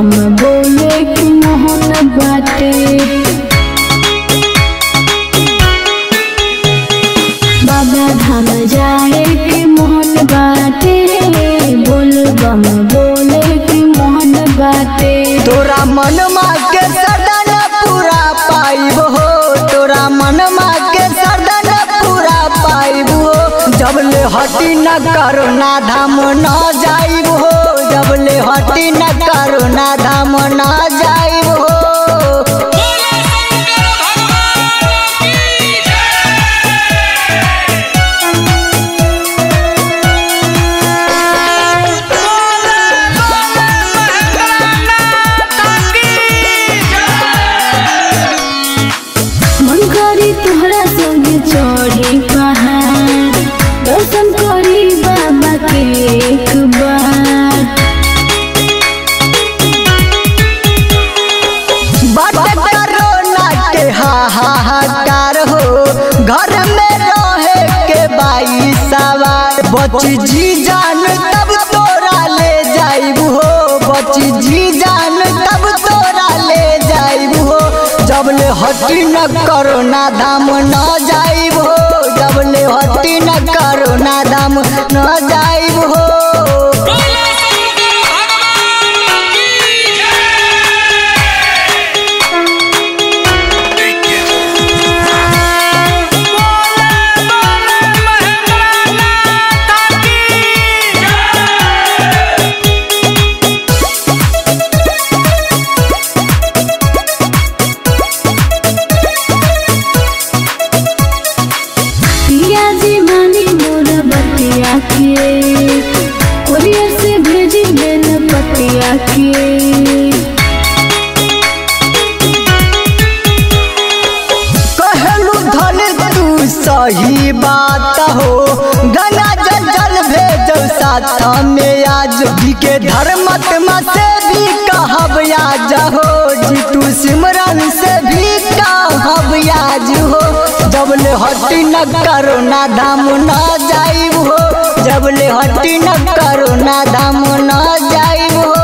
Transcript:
बम बोले कि मोहन बाटे बाबा धाम जाए कि मोहन बाटे बोल बम बोले कि मोहन बाटे तोरा मनमा के सरदन पूरा पाइब हो तोरा मनमा के सरदन पूरा पाइब हो जब ले हटी न करो ना धाम न जाइब हो जब ले हटी न करो ना धाम न जाइब हो मन करी तोहरा संग चढ़ी पहाड़ दर्शन करी बाबा के एक बार बाट करोना के हाहाकार हो घर में रहे के बाई सवार बची जी जान तब तोरा ले जाइब हो बची जी जान तब तोरा ले जाइब हो जब ले हटी न करो ना धाम न जाइब हो जब ले हटी न करो ना धाम न जाइब हो पिया जी मानी मोर बतिया के कोरियर से भेजी बेल पतिया के कहलू धन तू सही बात हो गंगा जल जल भेजो साथ में आज जी के धर्मत से भी कहब आज हो जीतू सिमरन से भी कहब आज हो जब ले हटी न करो ना धाम न जाइब हो जब ले हटी न करो ना धाम न जाइब हो